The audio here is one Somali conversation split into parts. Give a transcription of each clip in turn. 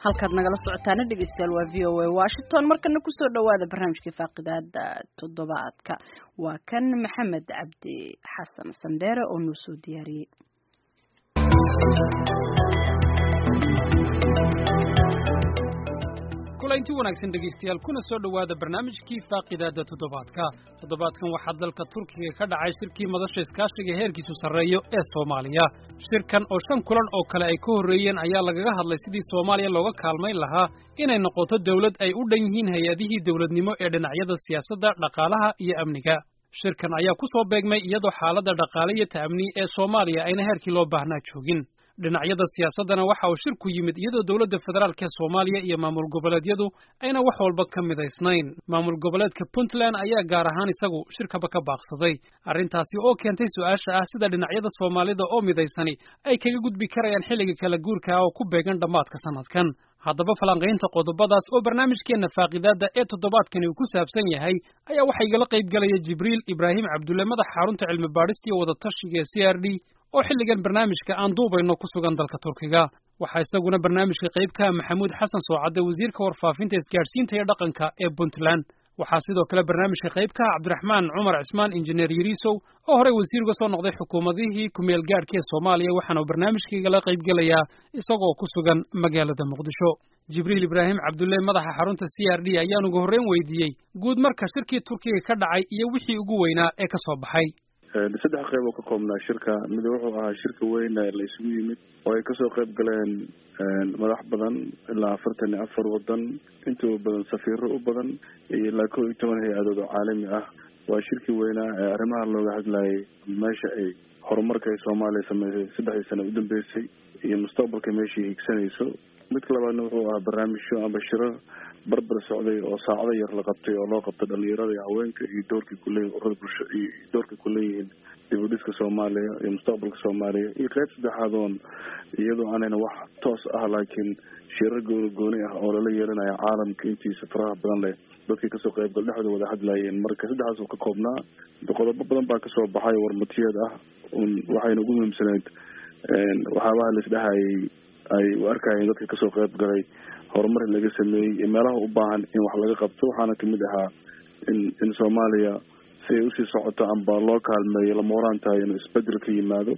halkaad nagala socotaana dhegeystayaal waa v o a washington markana kusoo dhawaada barnaamijkii faaqidaada toddobaadka waa kan maxamed cabdi xasan sandheere oo noo soo diyaariyey kulanti wanaagsan dhegaystayaal kuna soo dhowaada barnaamijkii faaqidaada toddobaadka toddobaadkan waxaa dalka turkiga ka dhacay shirkii madasha iskaashiga heerkiisu sarreeyo ee soomaaliya shirkan oo shan kulan oo kale ay ka horreeyeen ayaa lagaga hadlay sidii soomaaliya looga kaalmayn lahaa inay noqoto dawlad ay u dhan yihiin hay-adihii dawladnimo ee dhinacyada siyaasadda dhaqaalaha iyo amniga shirkan ayaa ku soo beegmay iyadoo xaaladda dhaqaale iyo ta'amni ee soomaaliya ayna heerkii loo baahnaa joogin dhinacyada siyaasaddana waxa uu shirku yimid iyadoo dowladda federaalk ee soomaaliya iyo maamul goboleedyadu ayna wax walba ka midaysnayn maamul goboleedka puntland ayaa gaar ahaan isagu shirkaba ka baaqsaday arrintaasi oo keentay su-aasha ah sida dhinacyada soomaalida oo midaysani ay kaga gudbi karayaan xilliga kala guurka ah oo ku beegan dhammaadka sannadkan haddaba falanqaynta qodobadaas oo barnaamijkeenna faaqidaadda ee toddobaadkani uu ku saabsan yahay ayaa waxaa igala qayb galaya jibriil ibraahim cabdulle madaxa xarunta cilmi baadhista iyo wadatashiga ee c r d oo xilligan barnaamijka aan duubayno ku sugan dalka turkiga waxaa isaguna barnaamijka qayb ka ah maxamuud xasan soocadde wasiirka warfaafinta isgaadhsiinta iyo dhaqanka ee puntland waxaa sidoo kale barnaamijka qayb ka ah cabdiraxmaan cumar cismaan injineer yariisow oo horey wasiir uga soo noqday xukuumadihii kumeel gaadhka ee soomaaliya waxaana uu barnaamijkaigala qayb gelayaa isagoo ku sugan magaalada muqdisho jibriil ibraahim cabdulle madaxa xarunta c r d ayaan ugu horreyn weydiiyey guud marka shirkii turkiga ka dhacay iyo wixii ugu weynaa ee ka soo baxay saddex qayb oo ka koobnaa shirka mid wuxuu ahaa shirka weyn la isugu yimid oo ay kasoo qayb galeen madax badan ilaa afartan iyo afar wadan intuba badan safiiro u badan iyo ilaa kow iyo toban hay-adood oo caalami ah waa shirkii weynaa ee arrimaha looga hadlayay meesha ay horumarka ay soomaaliya sameysay saddexdii sano udambeysay iyo mustaqbalka meeshai higsanayso midka labaadna wuxuu ahaa barnaamijyo amba shirar barbar socday oo saacado yar la qabtay oo loo qabtay dhalinyarada iyo haweenka iyo doorkay kuleeyihin urada bulsho iyo doorkay kuleeyihiin dibudhiska soomaaliya iyo mustaqbalka soomaaliya iyo qayb saddexaad oon iyadoo aanayna wax toos ah laakiin shirar gooni gooni ah oo lala yeelanayo caalamka intiisa faraha badan leh dadkii kasoo qaybgal dhexdooda wada hadlayeen marka saddexdaas uu ka koobnaa qodobo badan baa kasoo baxay warmatiyeed ah waxayna ugu muhiimsaneyd waxyaabaha laisdhehayay ay u arkayeen dadka kasoo qayb galay horumar laga sameeyey iyo meelaha u baahan in wax laga qabto waxaana kamid ahaa in in soomaaliya si ay usii socoto amba loo kaalmeeyo lama horaan tahay inuu isbedel ka yimaado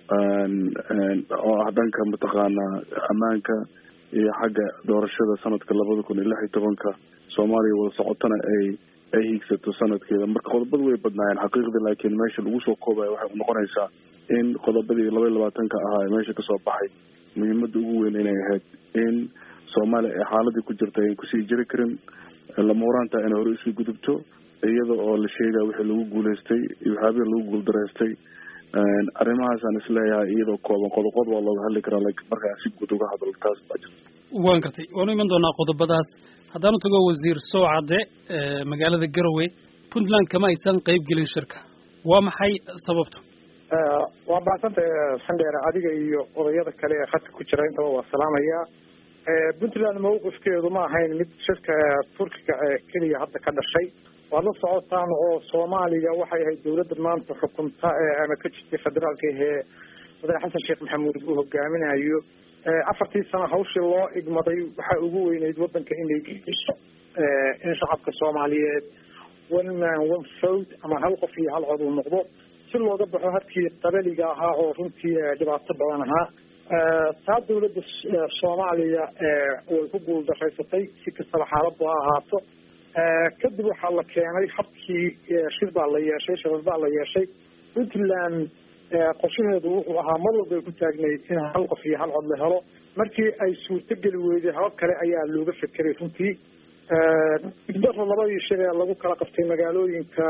oo ah dhanka mataqaanaa ammaanka iyo xagga doorashada sanadka labada kun iyo lix iyo tobanka soomaaliya wada socotona ay ay hiigsato sanadkeeda marka qodobadu way badnaayeen xaqiiqdii laakiin meesha lagu soo koobaya waxay unoqonaysaa in qodobadii laba iyo labaatanka ahaa meesha kasoo baxay muhiimada ugu weyn inay ahayd in soomaaliya ay xaaladii ku jirta ayn kusii jiri karin lama horaantaa inay hore usii gudubto iyada oo la sheegaya wixii lagu guuleystay iyo waxyaabihii lagu guuldaraystay arrimahaasaan isleeyahay iyadoo kooban qodoqod waa looga hadli karaa lakin markaa si guud uga hadlo taas baa jirta waan gartay waanu iman doonaa qodobadaas haddaanu tago wasiir soocadde magaalada garowe puntland kama aysan qayb gelin shirka waa maxay sababta waa baasantay sandheer adiga iyo odayada kale ee khadka ku jira intaba waa salaamaya puntland mawqifkeedu ma ahayn mid shirka turkiga keliya hadda ka dhashay waad la socotaan oo soomaaliya waxay ahayd dawladda maanta xukunta ama ka jirtay federaalka ahee madax xasan sheekh maxamuud uu hogaaminayo afartii sano hawshii loo igmaday waxaa ugu weyneyd wadanka inay geiso in shacabka soomaaliyeed one man one vote ama hal qof iyo hal cod uu noqdo si looga baxo hadkii qabaliga ahaa oo runtii dhibaato badan ahaa taa dawladda soomaaliya way ku guuldaraysatay si kastaba xaaladu ha ahaato kadib waxaa la keenay habkii shir baa la yeeshay shirar baa la yeeshay puntland qorshaheedu wuxuu ahaa mar walba ay ku taagnayd in hal qof iyo hal cod la helo markii ay suurtogeli weyday habab kale ayaa looga fekeray runtii daro labadii shir ee lagu kala qabtay magaalooyinka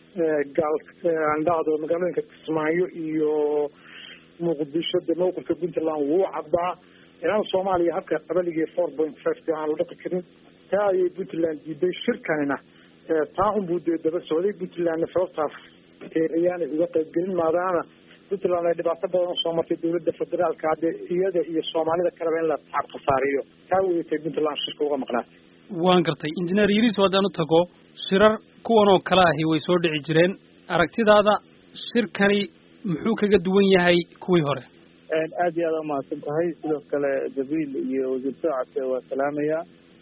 gaaldhacdo magaalooyinka kismaayo iyo muqdisho de mawqifka puntland wuu caddaa inaan soomaaliya habka qabaligii four point five de aan la dhaqi karin taa ayay puntland diiday shirkanina taa unbuu dee daba socday puntlandna sababtaas ayaanay uga qayb gelin maadaama puntland ay dhibaato badan usoo martay dawladda federaalka hadde iyada iyo soomaalida kaleba in la tacab khasaariyo taa weyatay puntland shirka uga maqnaatay waan gartay injineer yariis haddaan u tago shirar kuwan oo kale ahi way soo dhici jireen aragtidaada shirkani muxuu kaga duwan yahay kuwii hore aad iyo aad umahadsan tahay sidoo kale jabiil iyo wasiir soocadka waa salaamaya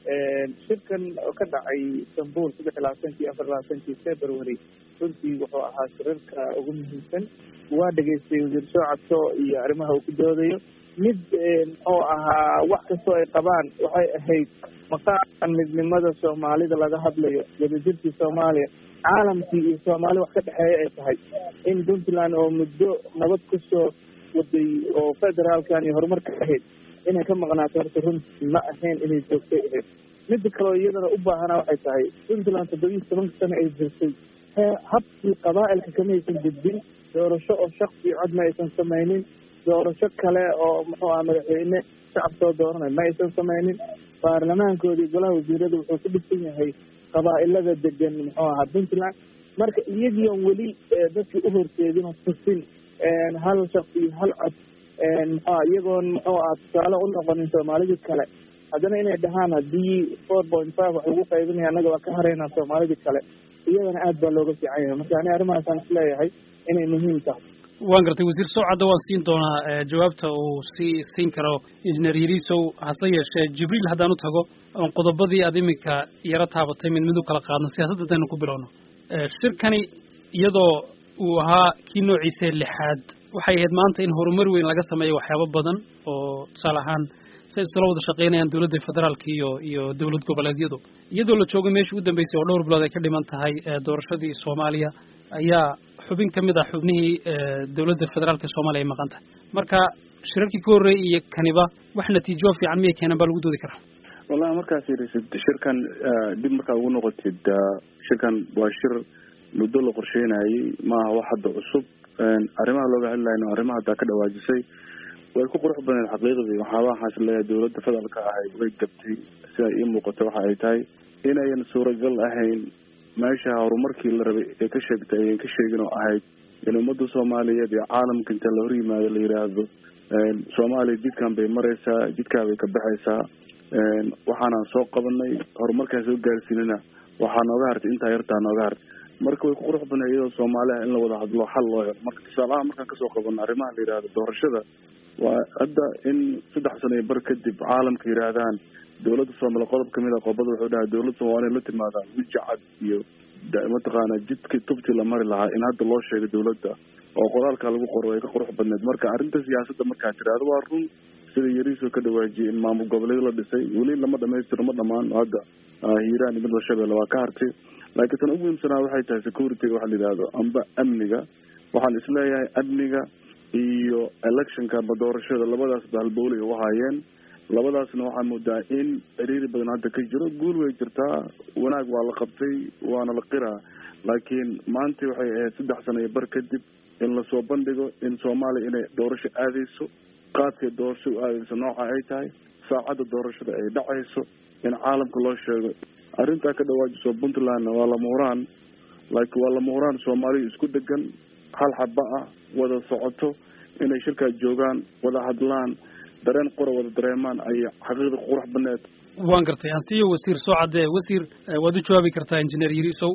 shirkan oo ka dhacay istanbul saddex iyo labaatankii afar labaatankii february runtii wuxuu ahaa shirarka ugu muhiimsan waa dhegaystay wasiir soocadko iyo arrimaha uu ku doodayo mid muxuu ahaa wax kastoo ay qabaan waxay ahayd maqaamkan midnimada soomaalida laga hadlayo wadajirkii soomaaliya caalamkii iyo soomaali wax ka dhexeeya ay tahay in puntland oo muddo nabad kusoo waday oo federaalkan iyo horumarka ahayd inay ka maqnaato horta runtii ma ahayn inay joogtay ahayd mida kaleo iyadana u baahana waxay tahay puntland toddobiyi tobanka sano ay jirtay habkii qabaa'ilka kama aysan gudbin doorasho oo shaksi cod ma aysan samaynin doorasho kale oo muxuu aha madaxweyne shacab soo dooranay ma aysan samaynin baarlamaankoodii golaha wasiirada wuxuu ku dhisan yahay qabaa'ilada degan muxuu ahaa puntland marka iyagii on weli dadkii u horseedin oo tusin hal shaksi iyo hal cod muxua iyagoon muxuu aha tusaale u noqonin soomaalidii kale haddana inay dhahaan haddii four point five wax lagu qaybinaya annaga waa ka haraynaa soomaalidii kale iyadana aad baa looga fiican yahay marka ani arrimahaasaan isleeyahay inay muhiim tahay waan gartay wasiir sowcadda waan siin doonaa jawaabta uu sii siin karo injineer yariisow hase yeeshee jibriil haddaan u tago oon qodobadii aad iminka yaro taabatay mid mid u kala qaadno siyaasadda haddaynu ku bilowno shirkani iyadoo uu ahaa kii noociisa lixaad waxay ahayd maanta in horumar weyn laga sameeyo waxyaabo badan oo tusaale ahaan say isula wada shaqeynayaan dowladda federaalka iyo iyo dowlad goboleedyadu iyadoo la joogo meeshii u dambeysay oo dhowr bilood ay ka dhiman tahay doorashadii soomaaliya ayaa xubin ka mid ah xubnihii dowladda federaalka soomaaliya ay maqan tahay marka shirarkii ka horreeyay iyo kaniba wax natiijo fiican miyay keenan baa lagu doodi karaa wallahi markaas yirisid shirkan dib markaa ugu noqotid shirkan waa shir muddo la qorsheynayay maaha wax hadda cusub arrimaha looga hadlayno arrimaha haddaa ka dhawaajisay way ku qurux badneed xaqiiqdii waxaaba waxaas leeyahay dowladda federaalka ahayd way gabtay sida ii muuqato waxa ay tahay inayan suuragal ahayn meesha horumarkii la rabay ee ka sheegtay ayan ka sheegin oo ahayd in ummadda soomaaliyeed iyo caalamka inta la hor yimaado la yidhaahdo soomaaliya jidkan bay maraysaa jidkaa bay ka baxaysaa waxaanaan soo qabanay horumarkaan soo gaarsiinana waxaa nooga hartay intaa yartaa nooga hartay marka way ku qurux badnay iyadoo soomaaliha in la wada hadlo xal loo helo marka tusaalaha markaan kasoo qabano arrimaha la yidhahdo doorashada waa hadda in saddex sano iyo bar kadib caalamka yidhaahdaan dowladda soomaaliya qodob kamid a qodobada wuxuu dhahay dowladda soomaaliya la timaadaan weji cad iyo mataqaana jidkii tubtii la mari lahaa in hadda loo sheego dowladda oo qoraalka lagu qoro ay ka qurux badneed marka arrinta siyaasadda markaa tiraahdo waa run sida yariisoo ka dhawaajiyay in maamul goboleed la dhisay weli lama dhamaystiro ma dhamaan hadda hiiraan iyo midla shabeelle waa ka hartay laakiin tan ugu muhiimsanaa waxay tahay security waxa la yidhahdo amba amniga waxaan isleeyahay amniga iyo electionka amba doorashada labadaas ba halbowlay u haayeen labadaasna waxaa moodaa in ciriiri badan hadda ka jiro guul way jirtaa wanaag waa la qabtay waana la qiraa laakiin maanta waxay ahayd saddex sano iyo bar kadib in lasoo bandhigo in soomaaliya inay doorasho aadayso qaadkay doorasho u aadayso nooca ay tahay saacadda doorashada ay dhacayso in caalamka loo sheego arrintaa ka dhawaajiso puntlandna waa lama huraan laakiin waa lama huraan soomaaliya isku degan hal xaba ah wada socoto inay shirkaas joogaan wada hadlaan dareen qora wada dareemaan ay xaqiiqda qurux baneed waan gartay ansiyo wasiir soo caddee wasiir waad u jawaabi kartaa injineer yariisow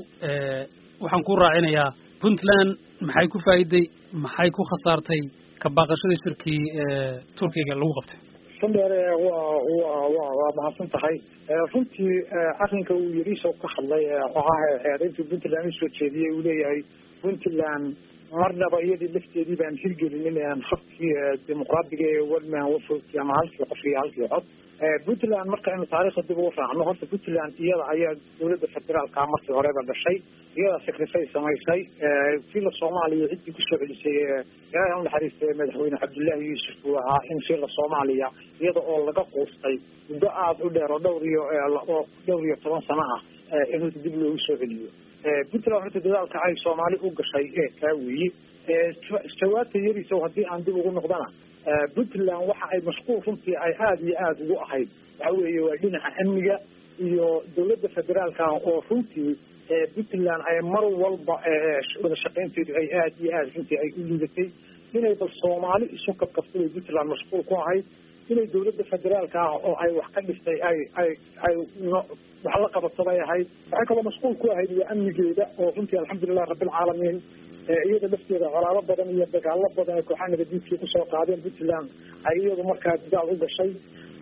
waxaan ku raacinayaa puntland maxay ku faa'iiday maxay ku khasaartay ka baaqashadii shirkii turkiga lagu qabtay sandheere waa wa wa waa mahadsan tahay runtii arrinka uu yariisow ka hadlay xogaha eedayntii puntland usoo jeediyey uu leeyahay puntland marnaba iyadii lafteedii baan hirgelinin habkii dimuqraadiga ee wadman wafogti ama halkii qof iyo halkii cod puntland markaynu taariikhda dib ugu raacno horta puntland iyada ayaa dowladda federaalka markii horeba dhashay iyada sakrifay samaysay fiila soomaaliya ciddii kusoo celisay ilaahay u naxariistay madaxweyne cabdullaahi yuusuf uu ahaa in fiila soomaaliya iyada oo laga quustay muddo aada u dheer oo dhowr iyo oo dhowr iyo toban sano ah in dib loogu soo celiyo puntland horta dadaalka ay soomaali u gashay ee kaa weeye jawaabta yarisow haddii aan dib ugu noqdana puntland waxa ay mashquul runtii ay aada iyo aada ugu ahayd waxa weeye waa dhinaca amniga iyo dowladda federaalka oo runtii puntland ay mar walba wada shaqaynteedu ay aada iyo aada runtii ay u liidatay inay bal soomaali isu kabkabtay puntland mashquul ku ahayd inay dawladda federaalka ah oo ay wax ka dhistay ay ay ay wax la qabato bay ahayd waxay kaloo mashquul ku ahayd waa amnigeeda oo runtii alxamdulilah rabbilcaalamiin iyada lafteeda colaado badan iyo dagaalo badan ee kooxaha nabadiidkii kusoo qaadeen puntland ay iyadu markaa dadaal u gashay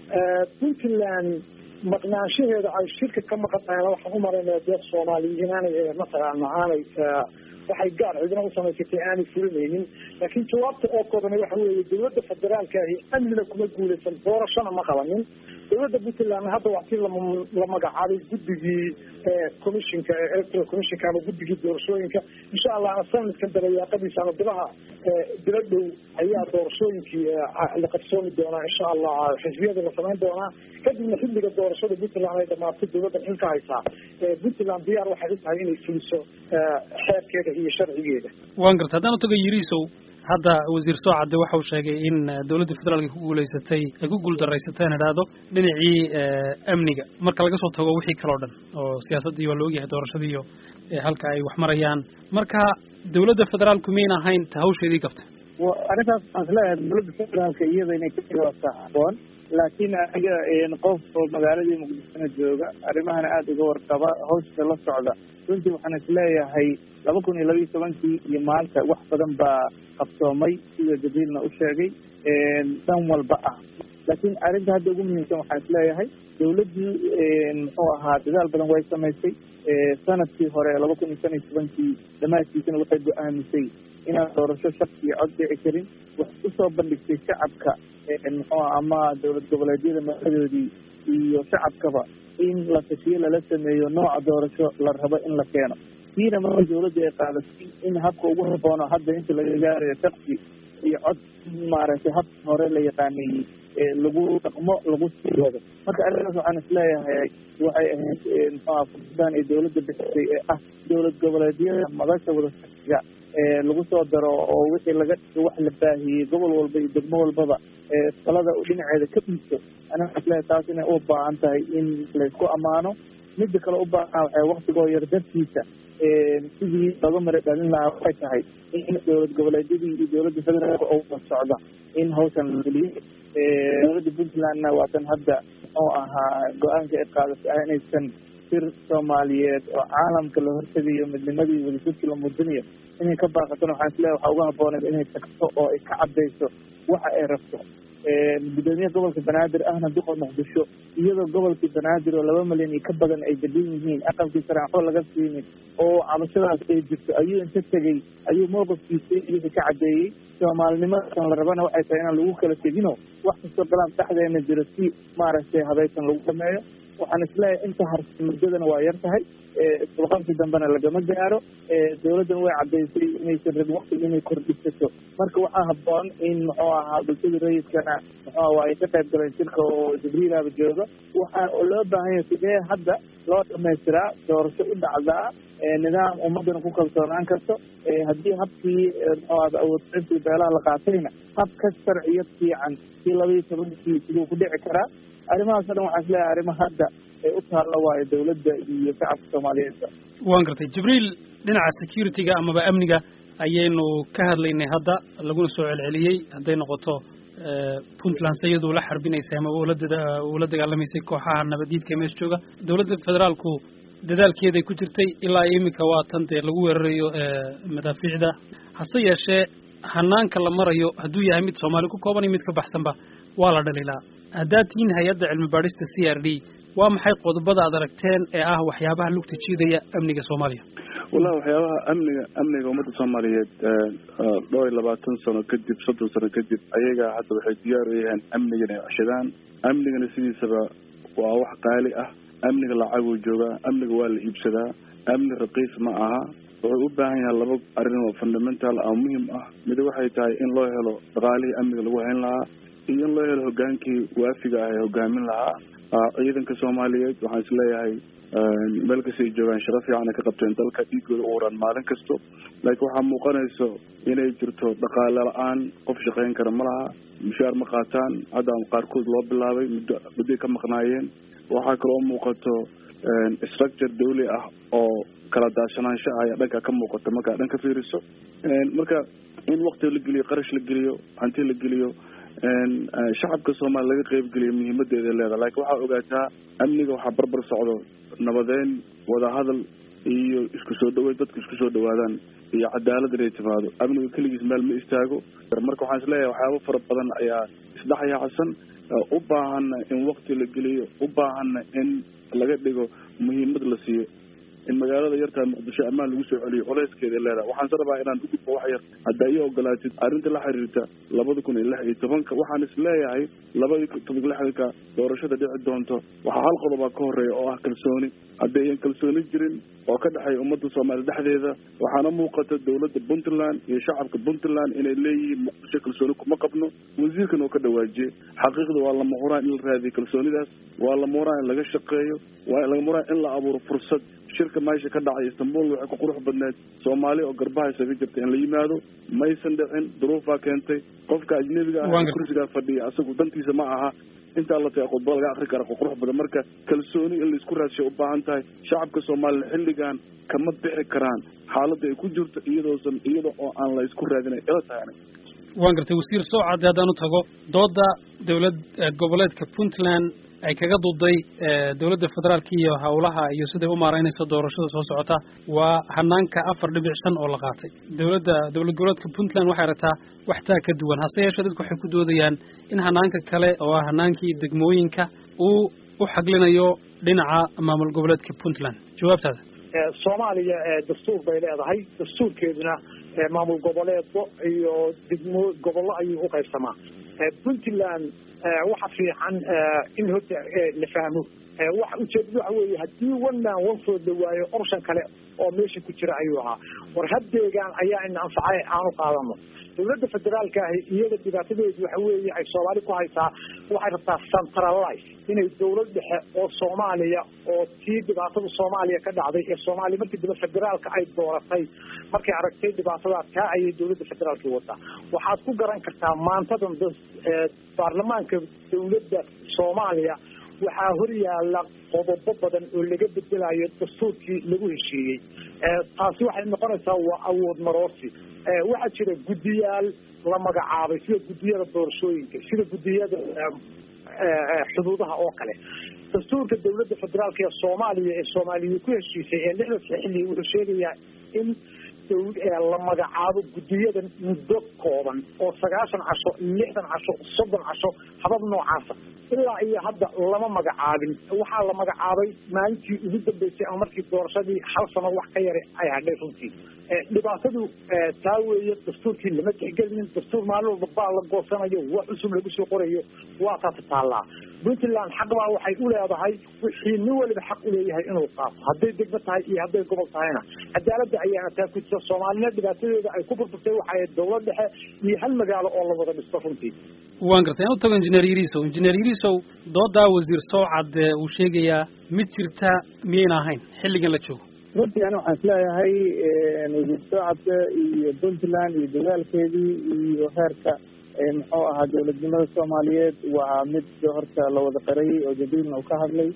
puntland maqnaanshaheeda ay shirka ka maqan tahayna waxaan u maraynaya dee soomaaliya inaanay mataqaana aanay waxay gaar cidina u samaysatay aanay fulinaynin laakiin jawaabta oo koobana waxa weeye dawladda federaalka ahi amnina kuma guuleysan doorashona ma qabanin dawladda puntland hadda waa tii la magacaabay guddigii commissionka electoral commissionka ama guddigii doorashooyinka insha allahna sanadkan dabayaaqadiisa ama bilaha bilo dhow ayaa doorashooyinkii la qabsoomi doonaa insha allah xisbiyada la samayn doonaa kadibna xilliga doorashada puntland ay dhamaatay dawladda xilka haysaa puntland diyaar waxay u tahay inay fuliso xeerkeeda iyo sharcigeeda waan garta haddaan utaga yiriisow hadda wasiir soocadde waxa uu sheegay in dawladda federaalka ku guulaysatay ay ku guuldarraysatay aan idhaahdo dhinacii amniga marka laga soo tago wixii kaleo dhan oo siyaasaddii waa la ogyahay doorashadii iyo halka ay wax marayaan marka dawladda federaalku miyn ahayn ta hawsheedii gabta arrintaas waxaan isleeyahay dawladda federaalka iyada inay ka jawaabtaa haboon laakiin aniga qof oo magaaladii muqdishona jooga arrimahana aada uga warqaba hawsha la socda runtii waxaan isleeyahay laba kun iyo laba iyo tobankii iyo maanta wax badan baa qabsoomay sida jabiilna u sheegay dhan walba ah laakiin arrinta hadda ugu muhiimsan waxaan isleeyahay dawladdii muxuu ahaa dadaal badan way samaysay sanadkii hore laba kun iyo shan iyo tobankii dhammaadkiisana waxay go-aamisay inaan doorasho shaki iyo cod dhici karin waxay usoo bandhigtay shacabka muxuu ama dowlad goboleedyada madaxdoodii iyo shacabkaba in la tashiyo lala sameeyo nooca doorasho la rabo in la keeno tiina marka dawladda ay qaadatay in habka ugu haboono hadda inta laga gaarayo shaksi iyo cod maaragtay habka hore la yaqaanayey lagu dhaqmo lagu sii wado marka arrintaas waxaan isleeyahay waxay ahayd muxuha fursadaan ay dawladda bixisay ee ah dowlad goboleedyada madasha wadashaiga lagu soo daro oo wixii laga wax la baahiyey gobol walba iyo degmo walbaba talada dhinaceeda ka dhiibto aniga isleeyahay taas inay u baahan tahay in laysku ammaano midda kale u baahan waxay waktigoo yar dartiisa sidii looga mara dhalin lahaa waxay tahay in dowlad goboleedyadii iyo dowladda federaalka oo wada socda in hawshan la fuliyo dowladda puntlandna waatan hadda muxuu ahaa go-aanka ay qaadatay ah inaysan sir soomaaliyeed oo caalamka la hortegayo midnimadii wadajirkii la muujinayo inay ka baaqatona waxaan isleeyahay waxaa uga habbooneed inay tagto oo ay ka caddayso waxa ay rabto gudoomiyaha gobolka banaadir ahna duqa muqdisho iyadoo gobolkii banaadir oo laba milyan iyo ka badan ay degan yihiin aqalkii sare waxba laga siinin oo cabashadaas ay jirto ayuu inta tegey ayuu mowqifkiisa iyaga ka caddeeyey soomaalinimadan la rabana waxay tahay inaan lagu kala tegino wax kastoo galaan dhexdeena jiro si maaragtay habaysan lagu dhameeyo waxaan isleeyahay inta harsa muddadana waa yar tahay isbaqabsi dambena lagama gaaro dawladdan way caddaysay inaysan rabin waktiga inay kordhisato marka waxaa habboon in muxuu ahaa bulshada rayidkana muxuu waa ay ka qayb galeen shirka oo jibriilaba jooga waxaa loo baahan yahay sidee hadda loo dhamaystiraa doorasho u dhacdaa nidaam ummadana ku kalsoonaan karto haddii habkii muxuu ahda awoodintii beelaha la qaatayna hab ka sharciyad fiican kii laba iyo tobankii siduu ku dhici karaa arrimahaas o dhan waxaan isleeyahay arrimo hadda ee u taalla waayo dawladda iyo shacabka soomaaliyeedba waan gartay jibriil dhinaca security-ga amaba amniga ayaynu ka hadlaynay hadda laguna soo celceliyey hadday noqoto puntland se iyaduu la xarbinaysay ama ula dagaalamaysay kooxaha nabadiidka mees jooga dawladda federaalku dadaalkeeday ku jirtay ilaa iminka waa tan dee lagu weerarayo madaafiicda hase yeeshee hanaanka la marayo hadduu yahay mid soomaali ku kooban iyo mid ka baxsanba waa la dhalilaa haddaad tihiin hay-adda cilmi baadhista c r d waa maxay qodobada aad aragteen ee ah waxyaabaha lugta jiidaya amniga soomaaliya wallahi waxyaabaha amniga amniga ummadda soomaaliyeed dhowr iyo labaatan sano kadib soddon sano kadib ayaga hadda waxay diyaar u yahaan amniga inay ceshadaan amnigana sidiisaba waa wax qaali ah amniga lacaguu joogaa amniga waa la iibsadaa amni raqiis ma aha wuxuu u baahan yahay laba arrin oo fundamental ah muhim ah mid waxay tahay in loo helo dhaqaalihii amniga lagu hayn lahaa iyo in loo helo hogaankii waafiga ah ee hogaamin lahaa ciidanka soomaaliyeed waxaan isleeyahay meel kasta ay joogaan shaqo fiican ay ka qabteen dalka dhiigooda u waran maalin kasto laakiin waxaa muuqanayso inay jirto dhaqaale la-aan qof shaqayn kara ma laha mushaar ma qaataan hadda qaarkood loo bilaabay muddo muddoay ka maqnaayeen waxaa kaloo muuqato structure dawli ah oo kala daashanaansho ah ayaa dhanka ka muuqata markaa dhan ka fiiriso marka in wakti la geliyo qarash la geliyo hanti la geliyo shacabka soomaaliya laga qeybgeliya muhiimadeeda leedahay laakiin waxaa ogaataa amniga waxaa barbar socdo nabadeyn wadahadal iyo isku soo dhaweyd dadku isku soo dhawaadaan iyo cadaalad inay timaado amniga keligiis meel ma istaago marka waxaan isleeyahay waxyaaba fara badan ayaa isdhexyaacsan u baahana in wakti la geliyo u baahana in laga dhigo muhiimad la siiyo in magaalada yartaa muqdisho ammaan lagu soo celiyo colayskeeda leedahay waxaan se rabaa inaan ugudbo wax yar haddaa ii ogolaatid arrinta la xiriirta labada kun iyo lix iyo tobanka waxaan is leeyahay labadii toban lixdanka doorashada dhici doonto waxaa hal qodobaa ka horeeya oo ah kalsooni haddayan kalsooni jirin oo ka dhexeeya ummadda soomaaliya dhexdeeda waxaana muuqata dowladda puntland iyo shacabka puntland inay leeyihiin muqdisho kalsooni kuma qabno wasiirkan oo ka dhawaajiyey xaqiiqda waa lama huraan in la raadiyo kalsoonidaas waa lama huraan in laga shaqeeyo waa lama huraan in la abuuro fursad shirka meesha ka dhacay istanbul waxay ku qurux badneed soomaali oo garbaha isaga jirta in la yimaado maysan dhicin duruufaa keentay qofka ajnebiga ah kursigaa fadhiya asagu dantiisa ma aha intaa la taga khudba laga akri kara qurux badan marka kalsooni in laisku raadshay u baahan tahay shacabka soomaaliya xilligan kama bixi karaan xaaladda ay ku jirto iyadoosan iyada oo aan la isku raadinay ila tahay aniga waan gartay wasiir sowcadde haddaan u tago dooda dowlad goboleedka puntland ay kaga duuday dowladda federaalka iyo howlaha iyo siday u maaraynayso doorashada soo socota waa hanaanka afar dhibic shan oo la qaatay dowladda dowlad goboleedka puntland waxay aragtaa wax taa ka duwan hase yeeshee dadku waxay ku doodayaan in hanaanka kale oo ah hanaankii degmooyinka uu u xaglinayo dhinaca maamul goboleedka puntland jawaabtaada soomaaliya dastuur bay leedahay dastuurkeeduna maamul goboleedbo iyo degmo gobollo ayuu u qaybsamaa puntland waxa fiican in horta la fahmo waxa ujeedada waxa weeye haddii one man one food la waayo option kale oo meesha ku jira ayuu ahaa war haddeegaan ayaa ina anfacay aanu qaadano dowladda federaalka ahi iyada dhibaatadeedu waxa weeye ay soomaali ku haysaa waxay rabtaa centralize inay dowlad dhexe oo soomaaliya oo tii dhibaatada soomaaliya ka dhacday ee soomaaliya markii dambe federaalka ay dooratay markay aragtay dhibaatadaa taa ayay dowladda federaalka wadaa waxaad ku garan kartaa maantadan baarlamaanka dowladda soomaaliya waxaa hor yaala qodobo badan oo laga bedelayo dastuurkii lagu heshiiyey taasi waxay noqonaysaa waa awood maroosi waxaa jira guddiyaal la magacaabay sida guddiyada doorashooyinka sida guddiyada xuduudaha oo kale dastuurka dowladda federaalka ee soomaaliya ee soomaaliya ku heshiisay ee lixda xilli wuxuu sheegayaa in la magacaabo guddiyadan muddo kooban oo sagaashan casho lixdan casho soddon casho habab noocaasa ilaa iyo hadda lama magacaabin waxaa la magacaabay maalintii ugu dambeysay ama markii doorashadii hal sano wax ka yara ay hadhay runtii dhibaatadu taa weeye dastuurkii lama tixgelinin dastuur maalin walba baa la goosanayo wax cusub lagu soo qorayo waa taasi taallaa puntland xaq baa waxay u leedahay wixii nin waliba xaq u leeyahay inuu qaato hadday degmo tahay iyo hadday gobol tahayna cadaaladda ayaana taa ku jirta soomaalina dhibaatadeeda ay ku burburtay waxay dowlad dhexe iyo hal magaalo oo la wada dhisto runtii waan gartay aan u tago injineer yariisow injineer yariisow doodaa wasiir sowcad uu sheegayaa mid jirta miyayna ahayn xilligan la joogo runtii ani waxaan isleeyahay wasiir sowcadka iyo puntland iyo dagaalkeedii iyo heerka muxuu ahaa dowladnimada soomaaliyeed waa mid horta la wada qarayay oo jadiilna uu ka hadlay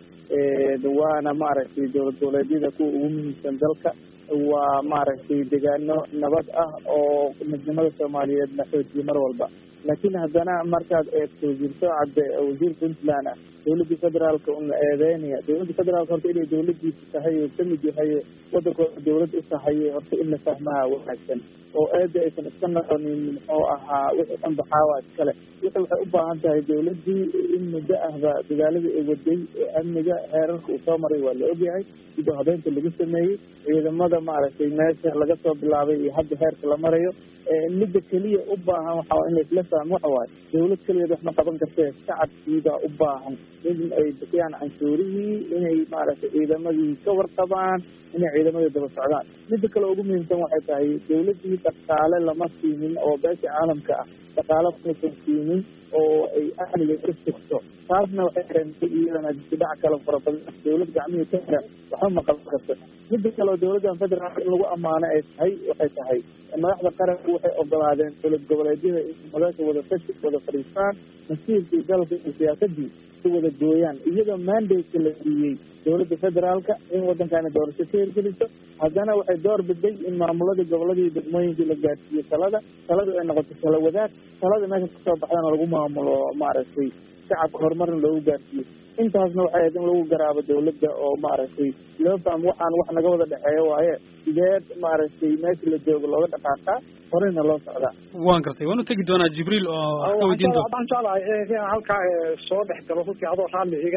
waana maaragtay dowlad goboleedyada kuwa ugu muhiimsan dalka waa maaragtay degaano nabad ah oo midnimada soomaaliyeed la xoojiye mar walba laakiin haddana markaad eegto wasiir sowcadde wasiir puntland ah dowladda federaalka una eedeynaya dowladda federaalka horta inay dowladiisa tahay oo kamid yahay wadankooda dowlad u tahay horta in la fahmaha wanaagsan oo eeda aysan iska noqonin muxuu ahaa wixii dhan baxaawa iskale wixi waxay u baahan tahay dowladii in muddo ahba dagaaladii ay waday ee amniga heerarka uu soo maray waa la ogyahay sidoo habeynta lagu sameeyey ciidamada maaragtay meesha laga soo bilaabay iyo hadda heerka la marayo midda keliya u baahan waxaa in laisla fahmo waxa waaye dowlad keligeed wax ma qaban kartee shacabkiibaa u baahan in ay bixiyaan canshuurihii inay maaragtay ciidamadii ka warqabaan inay ciidamada daba socdaan midda kale ugu muhiimsan waxay tahay dowladii dhaqaale lama siinin oo beesha caalamka ah dhaqaale maysan siinin oo ay amniga ka sugto taasna waxay keentay iyadana dibdhac kale fara badan dowlad gacmihii ka xiran waxba ma qaban karto midda kale oo dowladdan federaalka in lagu ammaano ay tahay waxay tahay madaxda qaranku waxay ogolaadeen dowlad goboleedyada in madasha wada tashi wada fadhiistaan masiirkii dalka iyo siyaasadii si wada gooyaan iyadoo mandate la siiyey dowladda federaalka in waddankaani doorasho ka hirgeliso haddana waxay door biday in maamuladii goboladii degmooyinkii la gaarsiiyo talada taladu ay noqoto tala wadaag talada meesha kasoo baxdana lagu maamulo maaragtay shacabka horumarna loogu gaarsiiyo intaasna waxay ahayd in lagu garaabo dawladda oo maaragtay loo fahmo waxaan wax naga wada dhexeeyo waaye sideed maaragtay meesha la joogo looga dhaqaaqaa horeyna loo socdaa waan gartay waan u tegi doonaa jibriil oo wax ka weydiin doonta waxaan jeclahay inaan halkaa soo dhex galo runtii adoo raalli iga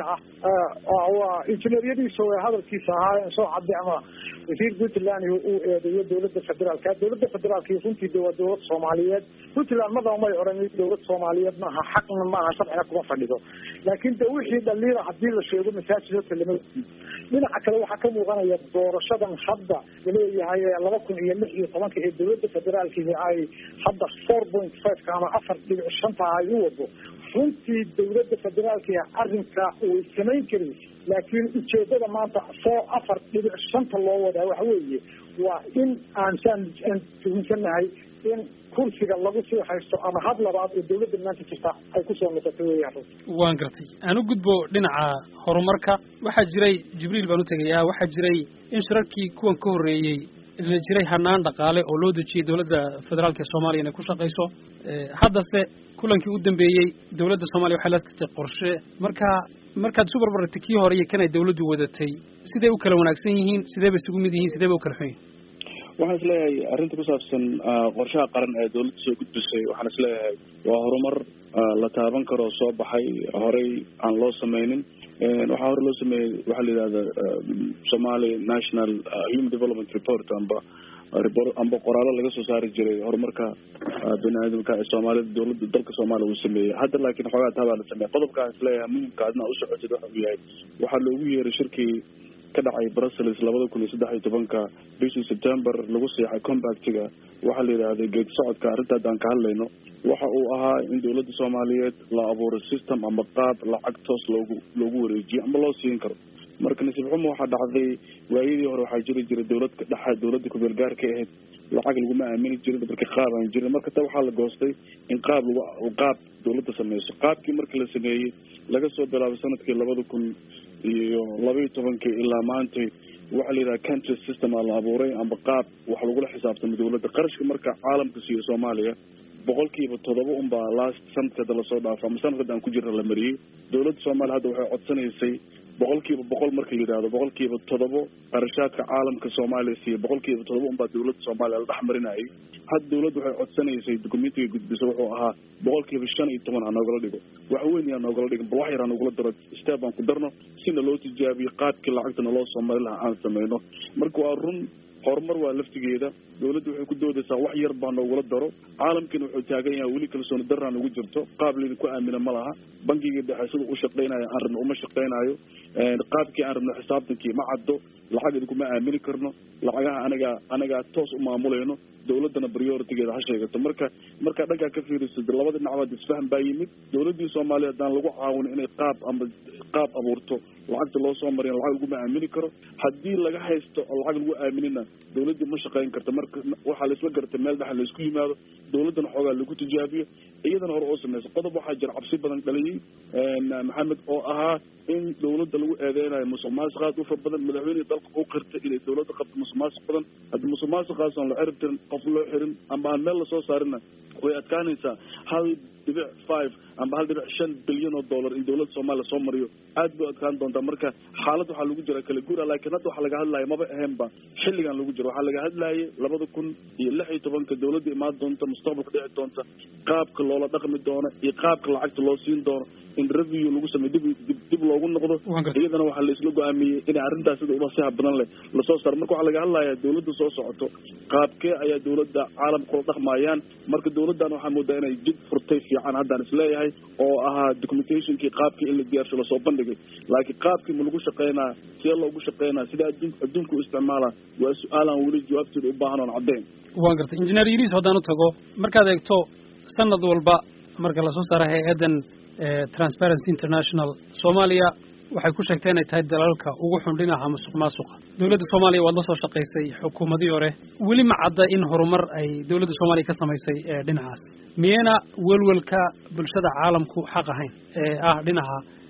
ah waa injineeryadiisa oo hadalkiisa ahaa soo cadday ama wasiir puntland uu eedeeyo dowladda federaalka dowladda federaalka runtii de waa dowlad soomaaliyeed puntland madaba may odhan dowlad soomaaliyeed maaha xaqna maaha sharcina kuma fadhido laakiin de wixii dhaliila hadii la sheego masaajid horta lama dhinaca kale waxaa ka muuqanaya doorashadan hadda laleeyahay laba kun iyo lix iyo tobanka ee dowladda federaalki ay hadda four point fiveka ama afar dhibic shanta ay u wado runtii dowladda federaalki arrinka way samayn karin laakiin ujeedada maanta four afar dhibic shanta loo wadaa waxa weeye waa in aan saan aan tuhunsanahay in kursiga lagu sii haysto ama had labaad oo dawladda maanta jirta ay kusoo noqoto weeyaan runti waan gartay aan u gudbo dhinaca horumarka waxaa jiray jibriil baan u tegayaa waxaa jiray in shirarkii kuwan ka horreeyey la jiray hanaan dhaqaale oo loo dejiyey dowladda federaalka ee soomaaliya inay ku shaqayso haddase kulankii u dambeeyey dowladda soomaliya waxay la tagtay qorshe marka markaad isu barbartay kii hore iyo kan ay dawladdu wadatay siday u kala wanaagsan yihiin sidee bay isugu mid yihiin sidee bay u kala xun yihin waxaan isleeyahay arrinta ku saabsan qorshaha qaran ee dawladda soo gudbisay waxaan isleeyahay waa horumar la taaban karo soo baxay horey aan loo sameynin waxaa hore loo sameeyey waxaa la yidhahda somali national human development report amba amba qoraallo laga soo saari jiray horumarka bini aadamka ee soomaalida dawladda dalka soomaaliya uu sameeyey hadda laakiin xoogaa taabaa la sameeyay qodobkaan isleeyahay muhimka adna u socotid waxa uu yahay waxaa loogu yeeray shirkii ka dhacay brussels labada kun iyo saddex iyo tobanka bishii september lagu seexay compactiga waxaa la yidhahday geed socodka arrinta haddaan ka hadlayno waxa uu ahaa in dawladda soomaaliyeed la abuuro system ama qaab lacag toos loogu loogu wareejiyo ama loo siin karo marka nasiib xumo waxaa dhacday waayadii hore waxaa jiri jiray dawlad dhexa dawladda kubeelgaarka ahayd lacag laguma aamini jirin marka qaab aan jirin marka ta waxaa la goostay in qaab lagu qaab dawladda sameyso qaabkii marka la sameeyey laga soo bilaabay sanadkii labada kun iyo labaiyo tobankii ilaa maantay waxaa la yidhaha country system aa la abuuray amba qaab wax lagula xisaabtamo dawladda qarashka marka caalamka siiyo soomaaliya boqolkiiba toddoba unbaa last sanadka hadda lasoo dhaafo ama sanadka aan ku jirna la mariyey dawladda soomaaliya hadda waxay codsanaysay boqolkiiba boqol marka la yidhahdo boqolkiiba toddobo qarashaadka caalamka soomaaliya siiya boqolkiiba toddoba unbaa dawladda soomaaliya la dhex marinayay hadda dawladda waxay codsanaysay documentiga gudbisa wuxuu ahaa boqolkiiba shan iyo toban ha noogala dhigo wax weyn yaa noogala dhigin bal wax yar ha noogula daro step aan ku darno sina loo tijaabiyo qaabkii lacagta naloo soo mari lahaa aan sameyno marka waa run horumar waa laftigeeda dawladda waxay ku doodaysaa wax yar baa noogula daro caalamkiina wuxuu taagan yahay weli kalsooni darraa nagu jirto qaab laydinku aamina ma laha bankiga dhexe sida u shaqaynayo aan rabno uma shaqaynayo qaabkii aan rabno xisaabtankii ma caddo lacag idinkuma aamini karno lacagaha anagaa anagaa toos u maamulayno dawladdana prioritigeeda ha sheegato marka markaa dhankaa ka fiirisid labada dhinacbaad isfahan baa yimid dawladdii soomaaliya haddaan lagu caawin inay qaab ama qaab abuurto lacagta loo soo mariya lacag laguma aamini karo haddii laga haysto oo lacag lagu aaminina dawladdii ma shaqayn karta marka waxaa laisla gartay meel dhexa laisku yimaado dawladdana xoogaa lagu tijaabiyo iyadana hore oo sameysa qodob waxaa jira cabsi badan dhaliyey maxamed oo ahaa in dawladda lagu eedeynayo musuq maasuq aad u far badan madaxweynihii dalka u qirtay inay dawladda qabto musuq maasuq badan haddii musuq maasuqaas aan la cirib tirin qof loo xirin ama aan meel lasoo saarina way adkaanaysaa hal dhibic five amba hal dhibic shan bilyan oo dollar in dawladda soomaaliya soo mariyo aad bay adkaan doontaa marka xaalad waxaa lagu jira kala guura laakiin hadda waxaa laga hadlaya maba ahaynba xilligan lagu jiro waxaa laga hadlayay labada kun iyo lix iyo tobanka dawladda imaan doonta mustaqbalka dhici doonta qaabka loola dhaqmi doono iyo qaabka lacagta loo siin doono in review lagu sameyo dib dib dib loogu noqdo iyadana waxaa la isla go-aamiyey inay arrintaas sida ubasiha badan leh lasoo saaro marka waxaa laga hadlayaa dawladda soo socoto qaabkee ayaa dawladda caalamka kula dhaqmayaan marka dawladdan waxaa moodaa inay jid furtay fiican haddaan isleeyahay oo ahaa documentationkii qaabkii in la diyaarsho lasoo bandhigay laakiin qaabkii ma lagu shaqeynaa see loogu shaqeynaa sida adduun adduunka u isticmaalaa waa su-aalaan weli jawaabteeda u baahan oon caddeyn waan gartay injineer yariis haddaan u tago markaad eegto sanad walba marka lasoo saaro hay-addan transparency international soomaaliya waxay ku sheegtay inay tahay dalalka ugu xun dhinaca musuq maasuqa dawladda soomaaliya waad la soo shaqaysay xukuumadii hore weli ma cadda in horumar ay dawladda soomaaliya ka samaysay dhinacaas miyayna welwelka bulshada caalamku xaq ahayn ee ah dhinaca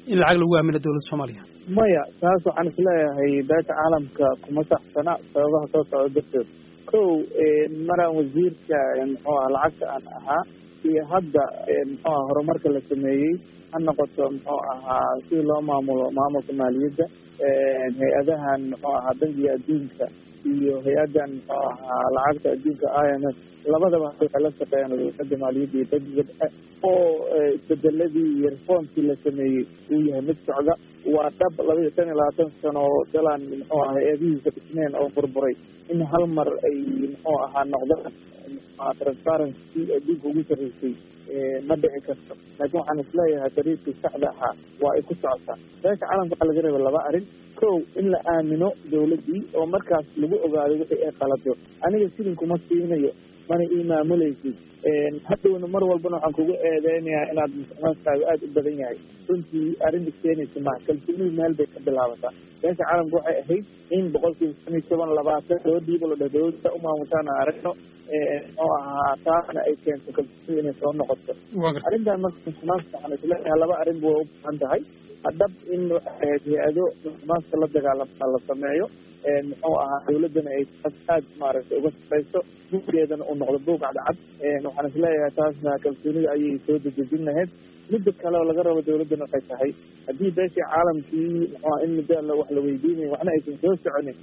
in lacag lagu aamino dowladda soomaaliya maya taas waxaan isleeyahay beesha caalamka kuma saxsana sababaha soo socda darteed kow maraan wasiirka muxuu ah lacagta aan ahaa iyo hadda muxuu aha horumarka la sameeyey ha noqoto muxuu ahaa si loo maamulo maamulka maaliyadda hay-adahan muxuu ahaa bangiga adduunka iyo hay-addan muxuu ahaa lacagta adduunka i m f labadaba waxay la shaqeeyaan wasaaradda maaliyadda iyo bangiga dhexe oo isbedeladii iyo reformkii la sameeyey uu yahay mid socda waa dhab laba iyo tan iyo labaatan sano oo dalaan muxuu aha hay-adihiisa dhisneen oo burburay in hal mar ay muxuu ahaa noqdaan transparency adduunka ugu sarreysay ma dhici karto laakiin waxaan isleeyahay dariiqii saxda ahaa waa ay ku socotaa beesha caalamka waxaa laga reeba laba arrin kow in la aamino dawladdii oo markaas lagu ogaado wixii ay qalado aniga sidin kuma siinayo mana ii maamulaysid hadhowna mar walbana waxaan kugu eedeynayaa inaad musuqmaadkaaga aada u badan yahay runtii arrinta keenaysa ma kalsoonida meel bay ka bilaabataa beesha caalamka waxay ahayd in boqolkiiba shan iyo toban labaatan loo dhiibo la dheh dawladda u maamushaan aan aragno muxuu ahaa taasna ay keento kalsoonida inay soo noqoto arrintan marka musuqmaadka waxaan isleeyahay laba arrinba way u baahan tahay hadhab in waxay ahayd hay-ado musuqmaadka la dagaalama la sameeyo muxuu ahaa dawladdana ay aad maaragtay uga shaqayso buuggeedana uu noqdo buug cadcad waxaan isleeyahay taasna kalsoonida ayay soo dedejin lahayd midda kale oo laga rabo dawladdana waxay tahay haddii beeshii caalamkii muxuuha in muddo alla wax la weydiinayo waxna aysan soo soconin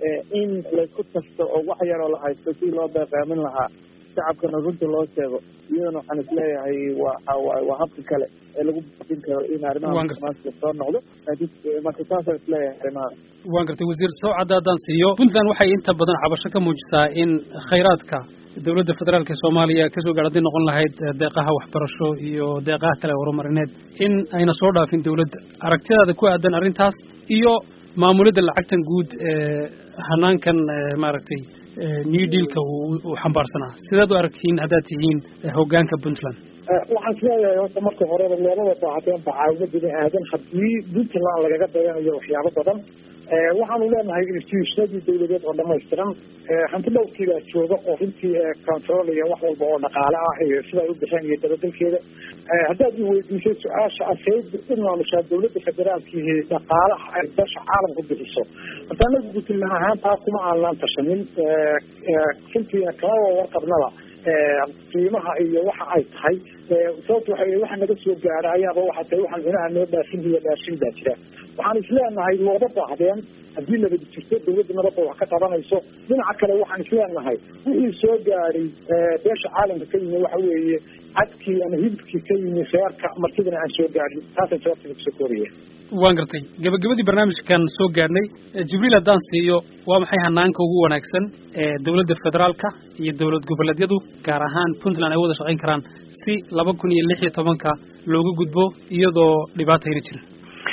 in laysku tashto oo wax yaroo la haysto si loo beeqaamin lahaa shacabkana runta loo sheego iyadana waxaan isleeyahay waa waa habka kale ee lagu bafin karo in arrimaha musuqmaadka soo noqdo marka saasaan isleeyahay arrimaha waan gartay wasiir sawcadda haddaan siiyo puntland waxay inta badan cabasho ka muujisaa in khayraadka dowladda federaalka ee soomaaliya kasoo gaar hadday noqon lahayd deeqaha waxbarasho iyo deeqaha kale horumarineed in ayna soo dhaafin dowladda aragtidaada ku aadan arrintaas iyo maamulidda lacagtan guud ee hanaankan maaragtay new dealka uu xambaarsanaa sidaad u aragtiin haddaad tihiin hoggaanka puntland waxaan isleeyahay horta marka horeba loomada baahateen bacaawimo bini aadan haddii puntland lagaga dayanayo waxyaabo badan waxaanu leenahay institutionadii dawladeed oo dhamaystiran hanti dhowrkiibaa jooga oo runtii controlaya wax walba oo dhaqaale ah iyo sida ay u bixeen iyo dabadelkeeda haddaad i weydiisay su-aasha aseyd u maamushaa dawladda federaalkiihi dhaqaalaha ay dasha caalamku bixiso horta anagu puntland ahaan taa kuma aanlaan tashanin runtiina kama warqabnaba qiimaha iyo waxa ay tahay sababta waxa waxa naga soo gaara ayaaba waxa tahay waxaan cunaha noo dhaafin iyo dhaafin baa jira waxaan isleenahay looga baahdeen haddii nabad jirto dawladda nabadda wax ka qabanayso dhinaca kale waxaan isleenahay wixii soo gaaray beesha caalamka ka yimi waxa weeye cadkii ama hibkii ka yimi reerka martidana aan soo gaarin taasaan jawaabtada kusoo kooraya waan gartay gabagabadii barnaamijkan soo gaadhnay jibriil haddaan siiyo waa maxay hanaanka ugu wanaagsan ee dowladda federaalka iyo dowlad goboleedyadu gaar ahaan puntland ay wada shaqayn karaan si laba kun iyo lix iyo tobanka looga gudbo iyadoo dhibaata heli jirin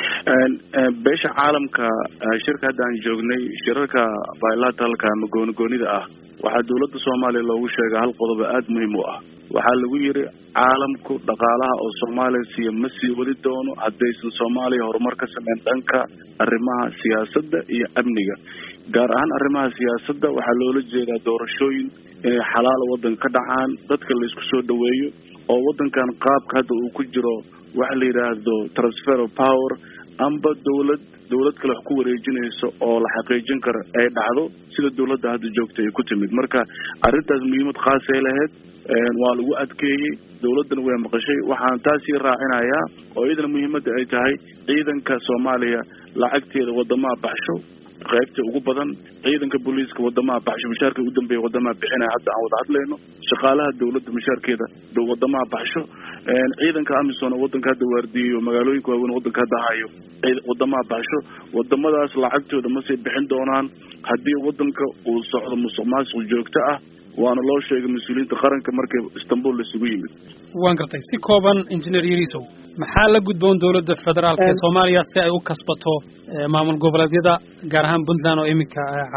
beesha caalamka shirka hadda aan joognay shirarka bilateralka ama goonigoonida ah waxaa dawladda soomaaliya loogu sheega hal qodob aada muhiim u ah waxaa lagu yiri caalamku dhaqaalaha oo soomaaliya siiya ma sii wadi doono haddaysan soomaaliya horumar ka sameyn dhanka arrimaha siyaasadda iyo amniga gaar ahaan arrimaha siyaasadda waxaa loola jeedaa doorashooyin inay xalaal waddanka ka dhacaan dadka la isku soo dhaweeyo oo waddankan qaabka hadda uu ku jiro waxa la yidhaahdo transfer of power amba dawlad dawlad kale wax ku wareejinayso oo la xaqiijin karo ay dhacdo sida dawladda hadda joogta ay ku timid marka arrintaas muhiimad khaasay lahayd waa lagu adkeeyey dawladdana way maqashay waxaan taasii raacinayaa oo iyadana muhiimadda ay tahay ciidanka soomaaliya lacagteeda wadamaha baxsho qaybta ugu badan ciidanka booliiska wadamaha baxsho mushaarka ugu dambeeya wadamaha bixinaya hadda aan wada hadlayno shaqaalaha dawladda mushaarkeeda wadamaha baxsho ciidanka amisom oo wadanka hadda waardiyeyo magaalooyinka waaweyn wadanka hadda hayo wadamaha baxsho wadamadaas lacagtooda ma sii bixin doonaan haddii wadanka uu socdo musuq maasuq joogto ah waana loo sheegay mas-uuliyiinta qaranka markay istanbul laisugu yimid waan gartay si kooban engineer yarisow maxaa la gudboon dowladda federaalka ee soomaaliya si ay u kasbato maamul goboleedyada gaar ahaan puntland oo iminka cadhaysan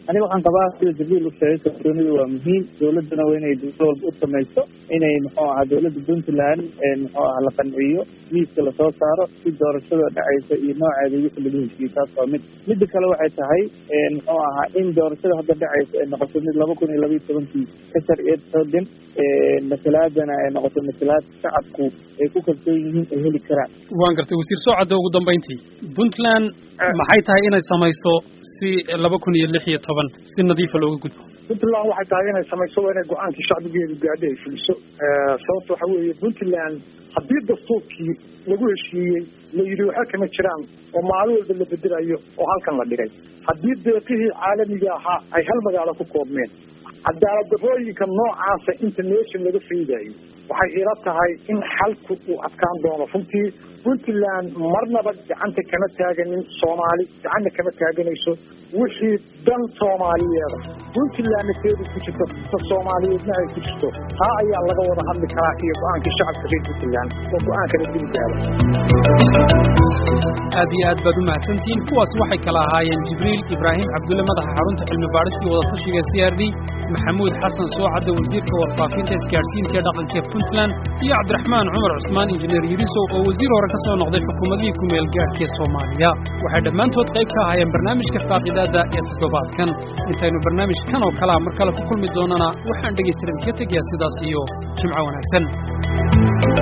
aniga waxaan qabaa sida jibriil u sheegay kalsoonidu waa muhiim dowladduna waa inay dowlad walba u samayso inay muxuu ahaa dowladda puntland muxuu aha la qanciyo miiska lasoo saaro si doorashada dhacaysa iyo nooceeda wixii lagu heshiiyey taas waa mid midda kale waxay tahay muxuu ahaa in doorashada hadda dhacaysa ay noqoto mid laba kun iyo laba iyo tobankii ka sharciyeed xoogan masalaadana ay noqoto masalaad shacabku ay ku kalsoon yihiin ay heli karaan waan gartay wasiir soocadda ugu dambayntii puntland maxay tahay inay samayso si laba kun iyo lix iyo toban si nadiifa looga gudbo puntland waxay tahay inay samayso waa inay go-aankii shacbigeedu gaadho ay fuliso sababta waxa weeye puntland haddii dastuurkii lagu heshiiyey la yidhi waxa kama jiraan oo maalin walba la bedelayo oo halkan la dhigay haddii deeqihii caalamiga ahaa ay hal magaalo ku koobmeen cadaalad darooyinka noocaasa inta nation laga faydayo waxay ila tahay in xalku uu adkaan doono runtii puntland marnaba gacanta kama taaganin soomaali gacanna kama taaganayso wixii dan soomaaliyeeda puntlandna teedu ku jirto ta soomaaliyeedna ay ku jirto taa ayaa laga wada hadli karaa iyo go-aankii shacabka reer puntland oo go-aankana dili gaaro aad iyo aad baad u mahadsantihiin kuwaas waxay kala ahaayeen jibriil ibraahim cabdulle madaxa xarunta cilmi baadhistii wadatashiga c r d maxamuud xasan soocadda wasiirka warfaafinta isgaadhsiinta ee dhaqanka ee puntland iyo cabdiraxmaan cumar cusmaan injineer yirisow oo wasiir hore ka soo noqday xukuumadihii ku meel gaadhka ee soomaaliya waxay dhammaantood qayb ka ahaayeen barnaamijka faaqidaadda ee toddobaadkan intaynu barnaamijkan oo kalea mar kale ku kulmi doonana waxaan dhegaystiran ka tegayaa sidaas iyo jimco wanaagsan